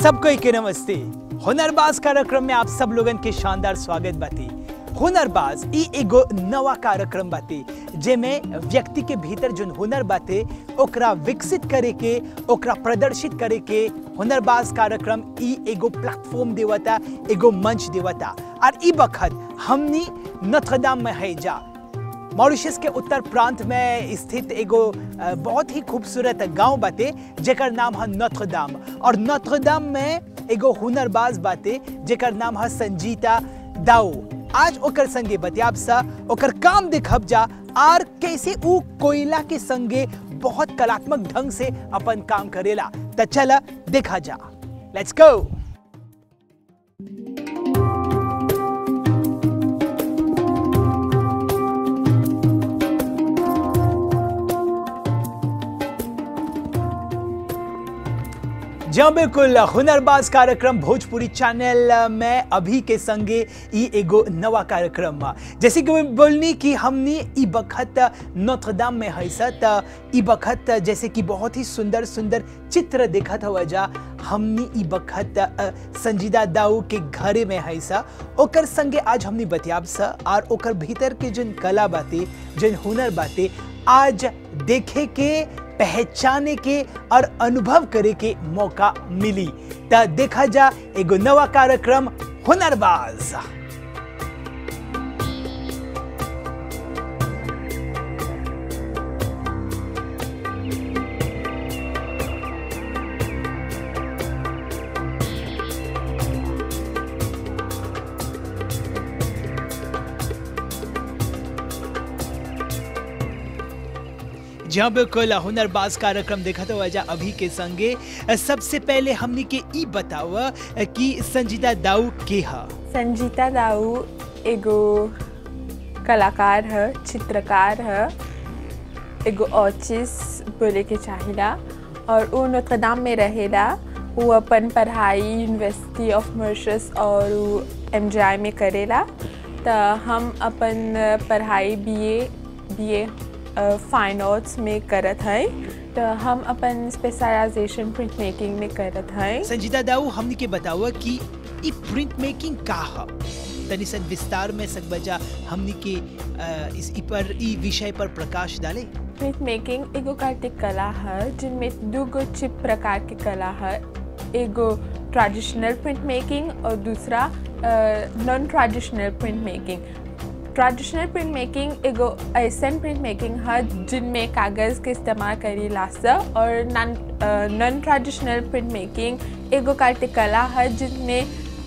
सबको एक नमस्ते हुनरबाज कार्यक्रम में आप सब लोगन के शानदार स्वागत बाती हुनरबाज ई एगो नवा कार्यक्रम बाती जेमे व्यक्ति के भीतर जोन हुनर बाते ओकरा विकसित करे के ओकरा प्रदर्शित करे के हुनरबाज कार्यक्रम ई एगो प्लेटफॉर्म देवता एगो मंच देवता और ई बखत हमनी नथदाम में है जा मॉरिशस के उत्तर प्रांत में स्थित एगो अ, बहुत ही खूबसूरत गांव बाटे जेकर नाम है नथदाम और नथदाम में एगो हुनरबाज बाटे जेकर नाम है संजीता दाऊ आज ओकर संगे बतियाब सा ओकर काम देखब जा और कैसे ऊ कोयला के संगे बहुत कलात्मक ढंग से अपन काम करेला त चला देखा जा लेट्स गो जब बिल्कुल हुनरबाज कार्यक्रम भोजपुरी चैनल में अभी के संगे ई एगो नवा कार्यक्रम बा जैसे कि मैं बोलनी कि हमने ई बखत नोत्रदाम में है त ई बखत जैसे कि बहुत ही सुंदर सुंदर चित्र देखत हुआ जा हमने ई बखत अ, संजीदा दाऊ के घरे में है सा ओकर संगे आज हमने बतियाब सा और ओकर भीतर के जन कला बाते जन हुनर बाते आज देखे के पहचाने के और अनुभव करे के मौका मिली त देखा जा एगो नवा कार्यक्रम हुनरबाज जहाँ बिल्कुल हुनरबाज कार्यक्रम देखा तो वजह अभी के संगे सबसे पहले हमने के ई बताव कि संजीदा दाऊ के हा संजीता दाऊ एगो कलाकार है चित्रकार है एगो ऑचिस बोले के चाहिला और वो नोत्रदाम में रहेला वो अपन पढ़ाई यूनिवर्सिटी ऑफ मॉरिशस और वो एम में करेला तो हम अपन पढ़ाई बीए बीए फाइन आर्ट्स में करत है तो हम अपन स्पेशलाइजेशन प्रिंट मेकिंग में करत है संजीदा दाऊ हमने के बतावा कि ई प्रिंट मेकिंग का हा तनी सन विस्तार में सकबजा हमने के अ, इस ई पर ई विषय पर प्रकाश डाले प्रिंट मेकिंग एगो कार्तिक कला है जिनमें दो गो चिप प्रकार की कला है एगो ट्रेडिशनल प्रिंट मेकिंग और दूसरा non traditional print making traditional print making एगो ऐसन प्रिंट मेकिंग है जिनमें कागज़ के इस्तेमाल करी लासा और नॉन ट्रेडिशनल प्रिंट मेकिंग एगो कार्तिक कला है जिनमें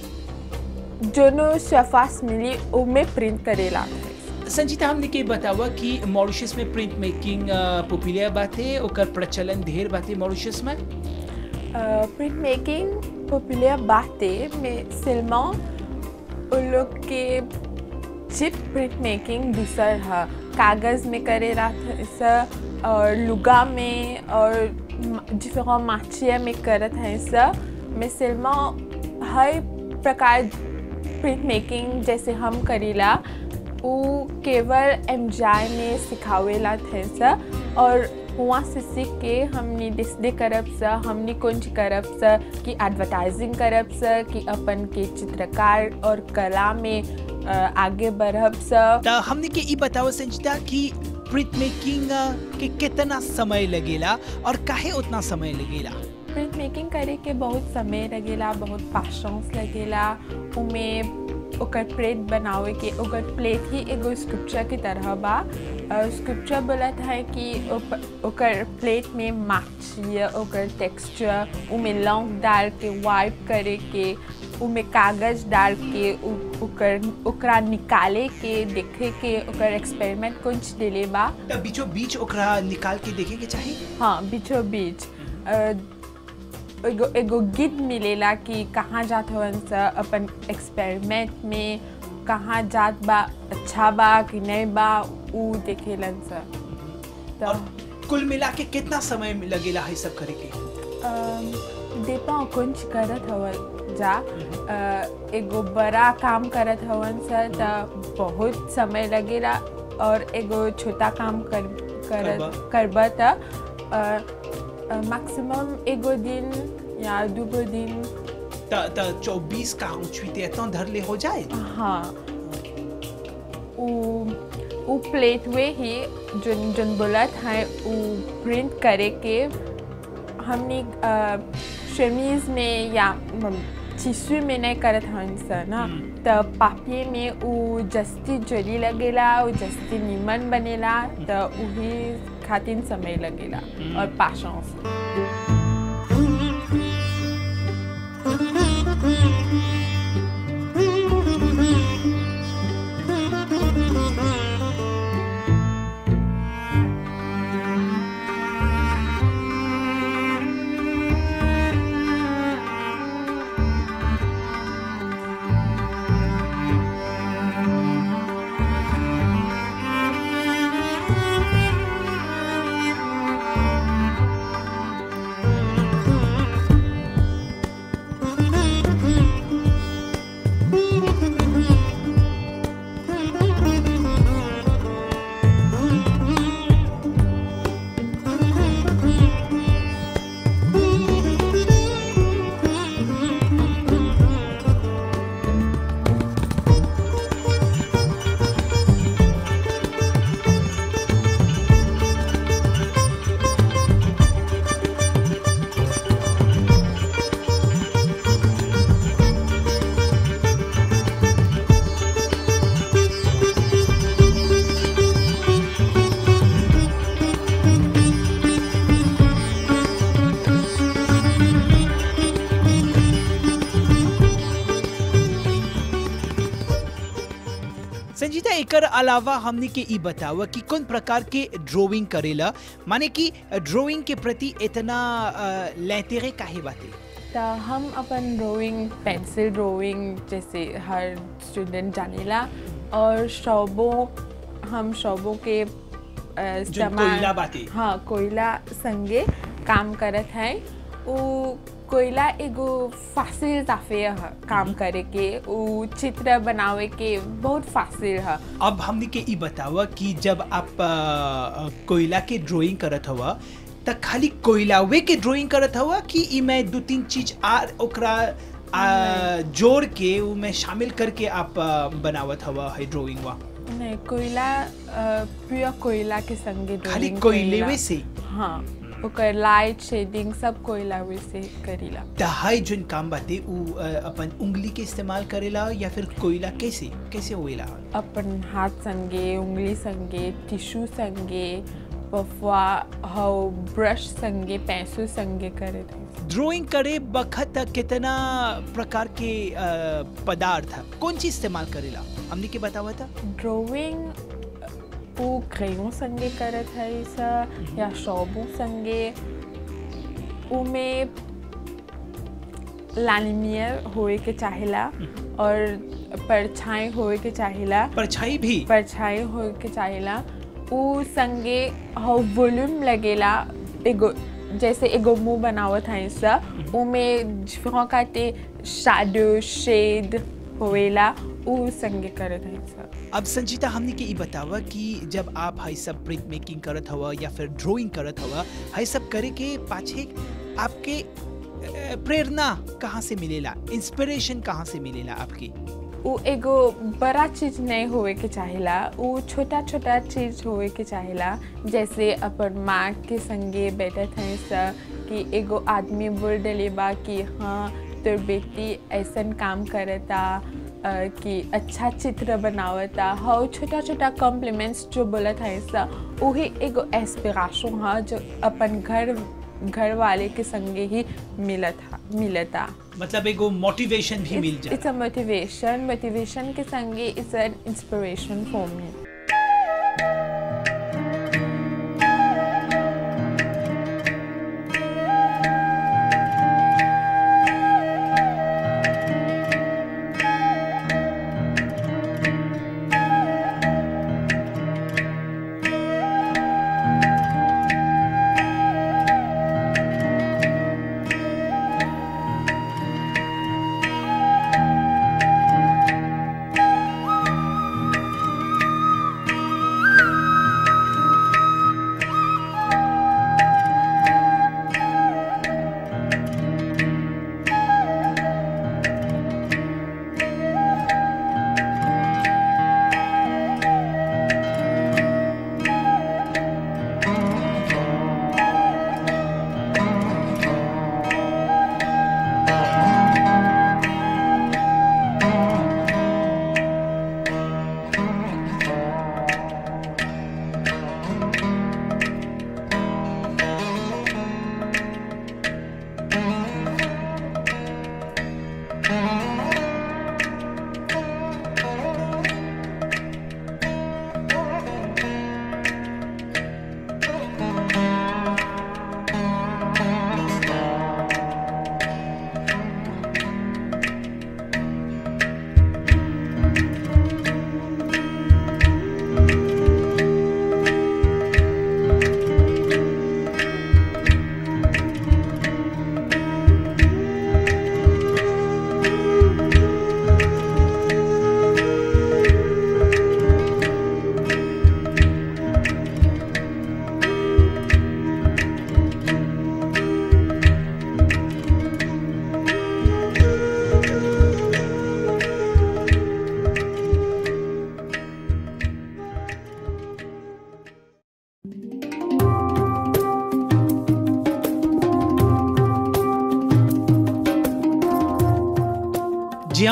जोनो शफास मिली उनमें प्रिंट करेला है संजीता हमने के बतावा कि मॉरिशस में प्रिंट मेकिंग पॉपुलर बाते ओकर प्रचलन ढेर बाते मॉरिशस में प्रिंट मेकिंग पॉपुलर बातें में सिल्मा उन लोग के चिप प्रिंट मेकिंग दूसर है कागज़ में करे रहा और लुगा में और डिफरेंट माचिया में करत है सब में सिल्मा हर प्रकार प्रिंट मेकिंग जैसे हम करीला वो केवल एम में सिखावेला थे सा और वहाँ से सीख के हमने डिस्प्ले करब सा हमने कुछ करब सा कि एडवर्टाइजिंग करब सा कि अपन के चित्रकार और कला में अ, आगे बढ़ब सा त हमने के ई बतावा संजीता कि प्रिंट मेकिंग के कितना समय लगेला और काहे उतना समय लगेला प्रिंट मेकिंग करे के बहुत समय लगेला बहुत पाशंस लगेला उमें ओकर प्लेट बनावे के ओकर प्लेट ही एगो स्क्रिप्चर की तरह बा स्क्रिप्चर बोलत है कि ओप- ओकर प्लेट में माछी ओकर टेक्सचर उमें लौंग डाल के वाइप करे के उमें कागज डाल के उ- ओकर ओकरा निकाले के देखे के ओकर एक्सपेरिमेंट कुछ दिले बा त बीचों बीच ओकरा निकाल के देखे के चाहिए हाँ बीचों बीच अ, एगो एगो गिद मिलेला कि कहाँ जात हवन सा अपन एक्सपेरिमेंट में कहाँ जात बा अच्छा बा कि नहीं बा ऊ देखेलन सा तो और कुल मिला के कितना समय लगेला है सब करे के देपा कुछ करत हवन जा अ, एगो बड़ा काम करत हवन सा त बहुत समय लगेला और एगो छोटा काम कर करबा। करत करबा त मैक्सिमम एगो दिन या दूगो दिन त त 24 का हुचुते एतना धरले हो जाए हाँ उ उ प्लेट वे ही जोन जोन बोलत है उ प्रिंट करे के हमने शमीज में या टिश्यू में नहीं करत हन सा ना हम्म। त पापिये में उ जस्ती जली लगेला उ जस्ती नीमन बनेला त उही खातिर समय लगेला हम्म। और पाशंस संजीता एकर अलावा हमने के ई बतावा कि कौन प्रकार के ड्राइंग करेला माने कि ड्राइंग के प्रति इतना अ, लैतेरे काहे बाते त हम अपन ड्राइंग पेंसिल ड्राइंग जैसे हर स्टूडेंट जानेला और शौबों हम शौबों के अ, इस्तेमाल कोयला बाटे। हाँ कोयला संगे काम करत है उ कोयला एगो फासिल ताफे ह काम करे के उ चित्र बनावे के बहुत फासिल है अब हमने के ई बतावा कि जब आप अ, अ, कोयला के ड्राइंग करत हवा त खाली कोयलावे के ड्राइंग करत हवा कि ई में दो तीन चीज आर ओकरा अ, जोड़ के उ में शामिल करके आप अ, बनावत हवा है ड्राइंग वा नहीं कोयला प्योर कोयला के संगे खाली drawing कोयलेवे करेला। से हाँ ओकर लाइट शेडिंग सब कोयला से करीला दहाई जोन काम बाटे उ अ, अपन उंगली के इस्तेमाल करेला या फिर कोयला कैसे कैसे होएला अपन हाथ संगे उंगली संगे टिश्यू संगे पफवा हाउ ब्रश संगे पैसों संगे करे थे ड्राइंग करे बखत कितना प्रकार के अ, पदार्थ कौन चीज इस्तेमाल करेला हमने के बतावा था ड्राइंग वो क्रेयों संगे करत है सा या शौबों संगे उमे लालिमियर होए के चाहेला और परछाई होए के चाहेला परछाई भी परछाई होए के चाहेला उ संगे हाउ वॉल्यूम लगेला एगो जैसे एगो मुंह बनावत है सा उमे डिफरेंट काटे शैडो शेड होएला उ संगे करत है सा अब संजीता हमने के ई बतावा कि जब आप हाई सब प्रिंट मेकिंग करत हवा या फिर ड्राइंग करत हवा हाई सब करे के पाछे आपके अ, प्रेरणा कहाँ से मिलेला इंस्पिरेशन कहाँ से मिलेला आपकी उ एगो बड़ा चीज नहीं होए के चाहेला उ छोटा छोटा चीज होए के चाहेला जैसे अपन माँ के संगे बैठत हैं सा कि एगो आदमी बोल डले बा कि हाँ तोर बेटी ऐसन काम करता अ, कि अच्छा चित्र बनावता हाँ छोटा छोटा कॉम्प्लीमेंट्स जो बोलत है सा वही एगो एस्पिरेशन है जो अपन घर घर वाले के संगे ही मिलत हा मिलता मतलब एगो मोटिवेशन भी मिल it's, जाए it's a motivation motivation के संगे it's an inspiration for me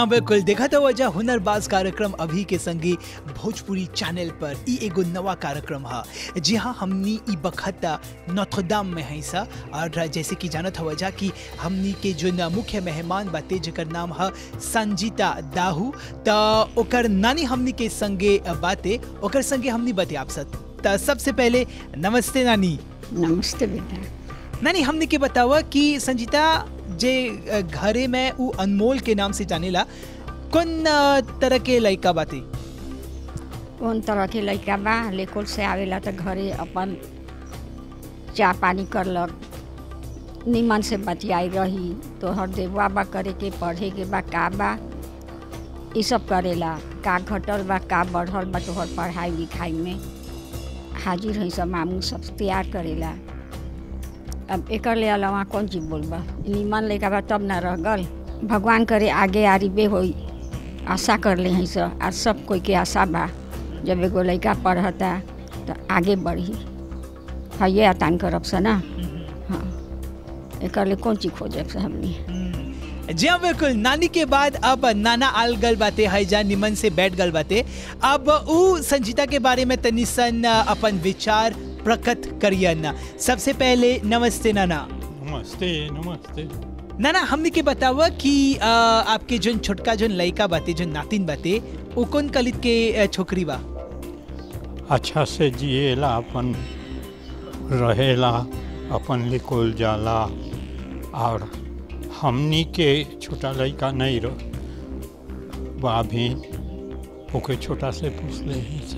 हाँ बिल्कुल देखा था वजह हुनरबाज कार्यक्रम अभी के संगी भोजपुरी चैनल पर ई एगो नवा कार्यक्रम है जी हाँ हमनी ई बखत नौथोदाम में है सा और जैसे कि जानत हवा जा कि हमनी के जो न मुख्य मेहमान बाते जेकर नाम है संजीता दाहू त ओकर नानी हमनी के संगे बाते ओकर संगे हमनी बाते आप सब त सबसे पहले नमस्ते नानी नमस्ते बेटा नानी हमने के बतावा कि संजीता जे अ, घरे में उ अनमोल के नाम से जानेला कौन अ, तरह के लड़का बाते कौन तरह के लड़का बा लेकुल से आवेला तो घरे अपन चाह पानी करलक निमन से बतियाई रही तोहर देवा बा करे के पढ़े के बा का बा ई सब करेला का घटल बा का बढ़ल बा तोहर पढ़ाई लिखाई में हाजिर है सब मामू सब तैयार करेला अब एकर ले अलावा कौन चीज बोलबा निमन लड़का बा तब ना रह गल भगवान करे आगे आरिबे होई आशा कर ले हैं सब और सब कोई के आशा बा जब एगो लड़का पढ़ता तो आगे बढ़ी हाँ ये आतान करब से ना हाँ एक लिए कौन चीज खोजब से हमने हम्म, जी हाँ बिल्कुल नानी के बाद अब नाना आल गल बाते है जा निमन से बैठ गल बाते अब उ संजीता के बारे में तनी सन अ, अपन विचार प्रकट करियन सबसे पहले नमस्ते नाना नमस्ते नमस्ते नाना हमने के बतावा कि अ, आपके जोन छोटका जोन लड़का बाते जोन नातिन बाते उ कौन कलित के अ, छोकरी बा अच्छा से जिएला अपन रहेला अपन लिखल जाला और हमनी के छोटा लड़का नहीं रह बा भी ओके छोटा से पूछ ले ही से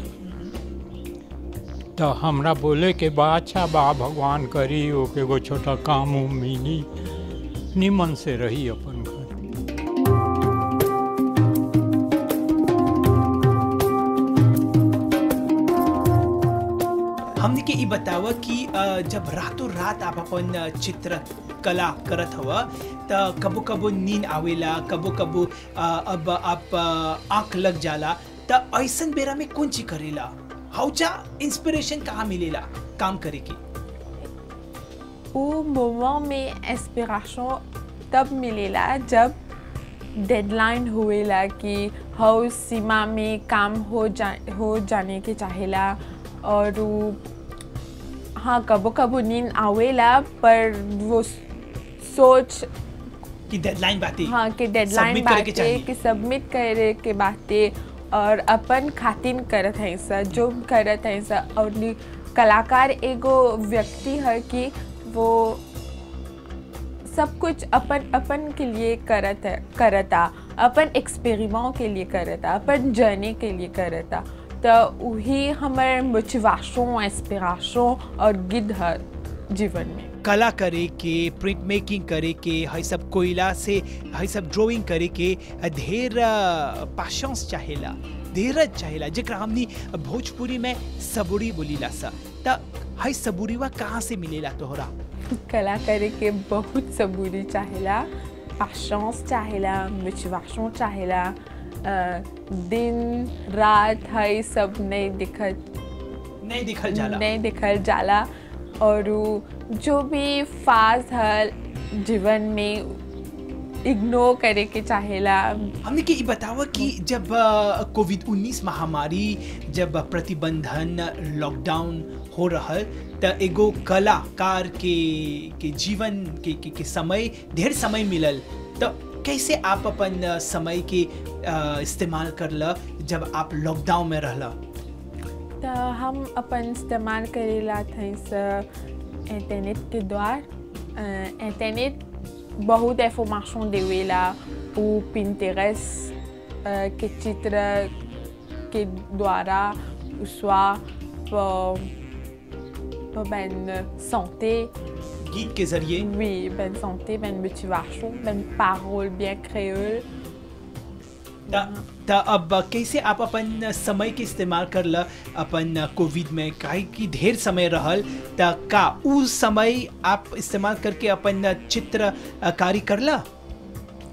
तो हमरा बोले के बा अच्छा बा भगवान करी ओके एगो छोटा काम उम मिली निमन से रही अपन घर हमने के ई बतावा कि अ, जब रातों रात आप अपन अ, चित्र कला करत हवा त कबो कबो नींद आवेला कबो कबो अ, अब आप अ, आंख लग जाला त ऐसन बेरा में कौन चीज करेला हौचा इंस्पिरेशन कहाँ मिलेला काम करे के वो मोमेंट में इंस्पिरेशन तब मिलेला जब डेडलाइन हुएला कि हाउ सीमा में काम हो जा हो जाने के चाहेला और वो हाँ कबो कबो नींद आवेला पर वो सोच कि डेडलाइन बातें हाँ कि डेडलाइन Submit करे के बातें चाहिए। कि सबमिट करे के बातें और अपन खातिन करत हैं सर जो करत हैं सर और नी- कलाकार एगो व्यक्ति है कि वो सब कुछ अपन अपन के लिए करत है करता अपन एक्सपेरिमेंट के लिए करता अपन जर्नी के लिए करता तो वही हमारे मोटिवेशन इंस्पिरेशन और गिद है जीवन में कला करे के प्रिंट मेकिंग करे के है सब कोयला से है सब ड्राइंग करे के ढेर पैशंस चाहेला धीरज चाहेला जेकरा हमनी भोजपुरी में सबुरी बोलीला सा त है सबुरीवा कहाँ से मिलेला तोहरा कला करे के बहुत सबूरी चाहेला पेशेंस चाहेला मोटिवेशन चाहेला अ, दिन रात है सब नहीं दिखत नहीं दिखल जाला नहीं दिखल जाला और उ जो भी फाज है जीवन में इग्नोर करे के चाहेला हमने के ई बतावा कि जब कोविड 19 महामारी जब प्रतिबंधन लॉकडाउन हो रहल त एगो कलाकार के के जीवन के, के, के समय ढेर समय मिलल तो कैसे आप अपन अ, समय के अ, इस्तेमाल करला जब आप लॉकडाउन में रहला तो हम अपन इस्तेमाल करेला थे इंटरनेट के द्वार अ, इंटरनेट बहुत इंफॉर्मेशन देवेला ou Pinterest euh, के चित्र के द्वारा ou soit pour, pour ben santé, गीत के जरिए oui, ben santé, ben motivation, ben parole bien créole. त त अब कैसे आप अपन समय के इस्तेमाल करला अपन कोविड में काहे कि ढेर समय रहल त का उ समय आप इस्तेमाल करके अपन चित्रकारी करला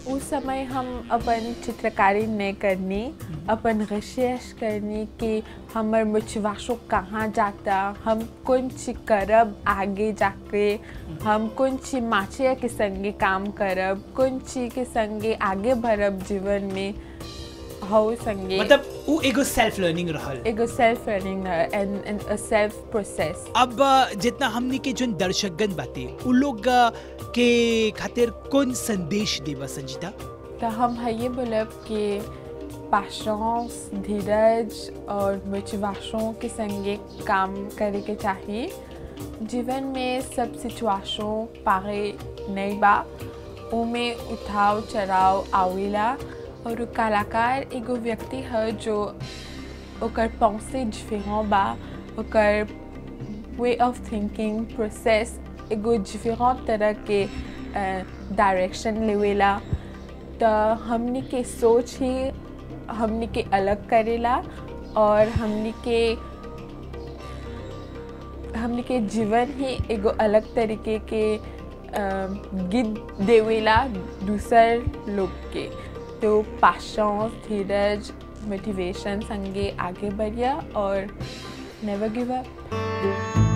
उस समय हम अपन चित्रकारी नहीं करनी अपन रिसर्च करनी कि हमर मोटिवेशन कहाँ जाता हम कौन चीज करब आगे जाके हम कौन चीज माचिया के संगे काम करब कौन चीज के संगे आगे बढ़ब जीवन में हो संगे मतलब उ एगो सेल्फ लर्निंग रहल एगो self learning and and uh self process अब अ, जितना हमनी के जोन दर्शकगण बाते उ लोग अ, के खातिर कौन संदेश देबा संजीता तो हम है ये बोलब कि पेशेंस धीरज और मोटिवेशन के संगे काम करे के चाहिए जीवन में सब सिचुएशन पारे नहीं बा उमे उठाव चढ़ाव आवेला और उ कलाकार एगो व्यक्ति है जो ओकर पहुँचे डिफरेंट बा ओकर वे ऑफ थिंकिंग प्रोसेस एगो डिफरेंट तरह के डायरेक्शन लेवेला तो हमनी के सोच ही हमनी के अलग करेला और हमनी के हमनी के जीवन ही एगो अलग तरीके के गिद देवेला दूसर लोग के तो पाशंस धीरज मोटिवेशन संगे आगे बढ़िया और नेवर गिव अप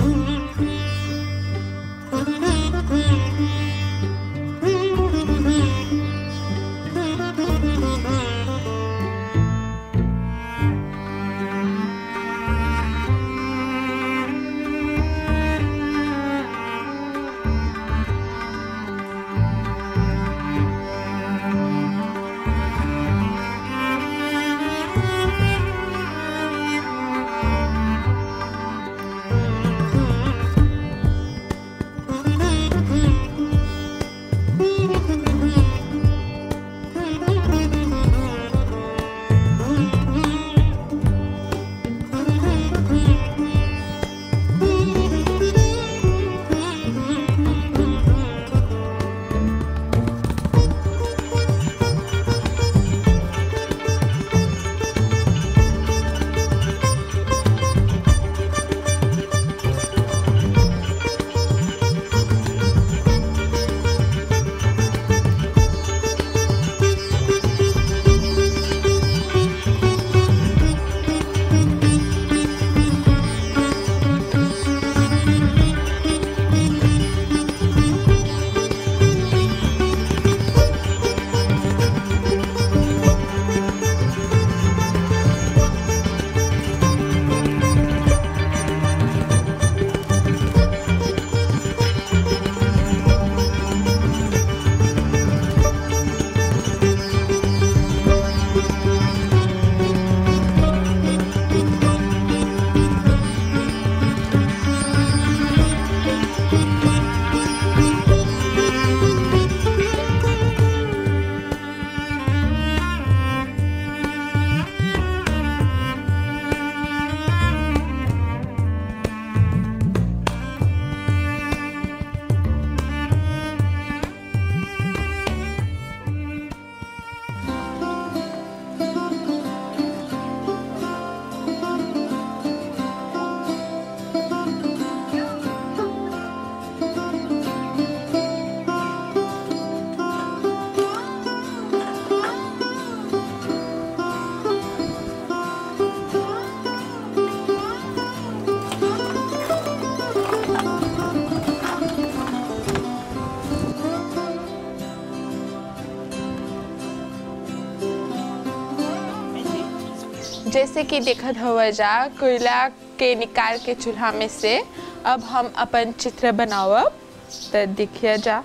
जैसे कि देखत हवा जा कोयला के निकाल के चूल्हा में से अब हम अपन चित्र बनावब तो देखिए जा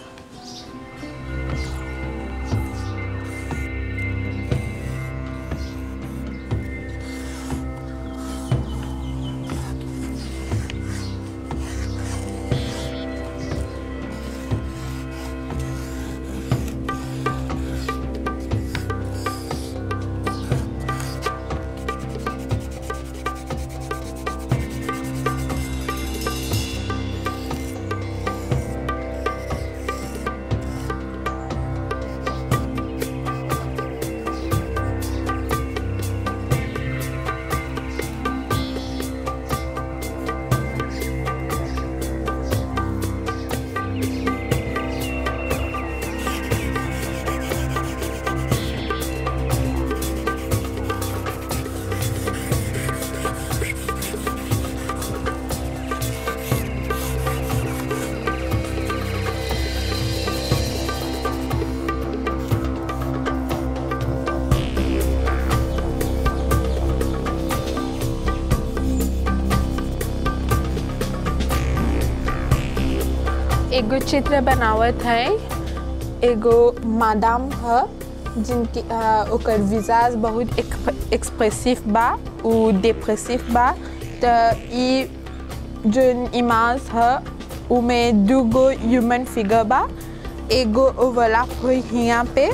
एगो चित्र बनावत है एगो मादाम ह जिनकी अ, ओकर विजाज बहुत एक्सप्रेसिव बा उ डिप्रेसिव बा त ई जोन इमाज ह उमे दूगो ह्यूमन फिगर बा एगो ओवरलैप हुई हिया पे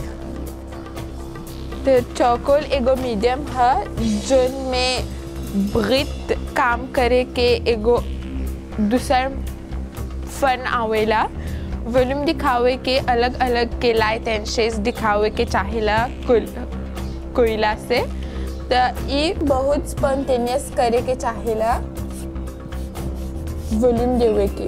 तो चौकोल एगो मीडियम है जोन में ब्रित काम करे के एगो दूसर फन आवेला वॉल्यूम दिखावे के अलग अलग के लाइट एंड शेड्स दिखावे के चाहेला कोल- कोयला से तो ये बहुत स्पॉन्टेनियस करे के चाहेला वॉल्यूम देवे के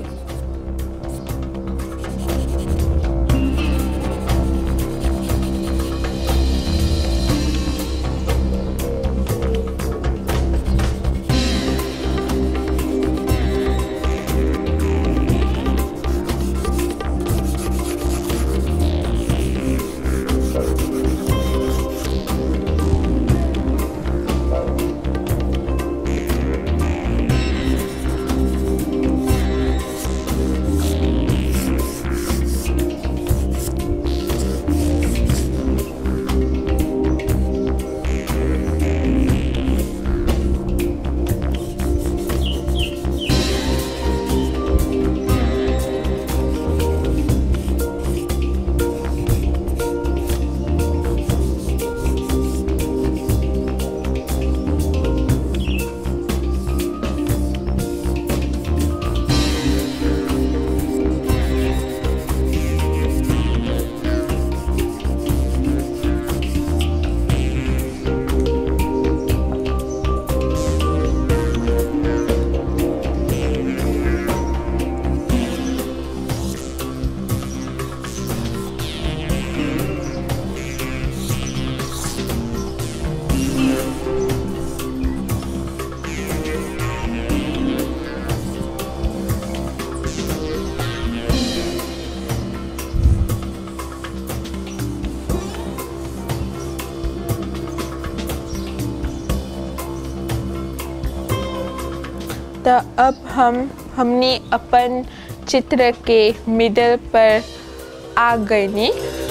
तो अब हम हमने अपन चित्र के मिडल पर आ गए नी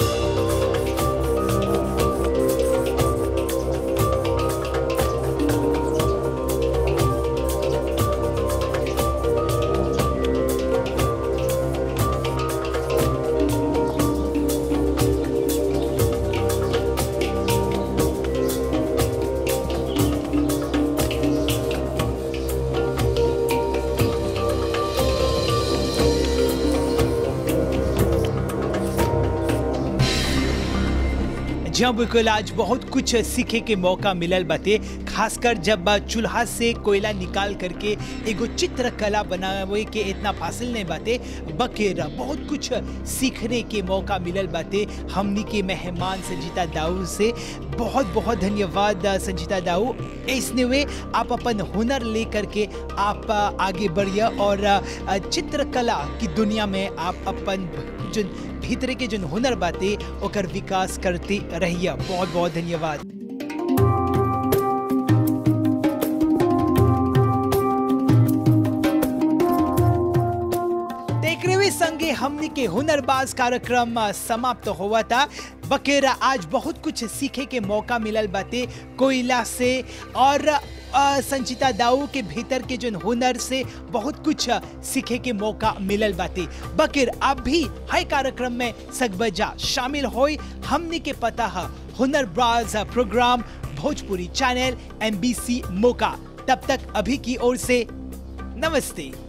जब बिल्कुल आज बहुत कुछ सीखे के मौका मिलल बाटे खासकर जब चूल्हा से कोयला निकाल करके एगो चित्रकला बनावे के इतना फासिल नहीं बाटे बकेरा बहुत कुछ सीखने के मौका मिलल बाटे हमनी के मेहमान संजीता दाऊ से बहुत बहुत धन्यवाद संजीता दाऊ ऐसने वे आप अपन हुनर ले करके आप आगे बढ़िए और चित्रकला की दुनिया में आप अपन जो भीतरे के जो हुनर बाटे ओकर विकास करते रहिए बहुत बहुत धन्यवाद तेकरेवे संगे हमनी के हुनरबाज कार्यक्रम अ, समाप्त हुआ था बकेरा आज बहुत कुछ सीखे के मौका मिलल बाटे कोयला से और अ, संचिता दाऊ के भीतर के जो हुनर से बहुत कुछ अ, सीखे के मौका मिलल बाटे बकेर आप भी हर कार्यक्रम में सकबजा शामिल होई हमनी के पता है Hunarbaaz program Bhojpuri channel MBC मौका तब तक अभी की ओर से नमस्ते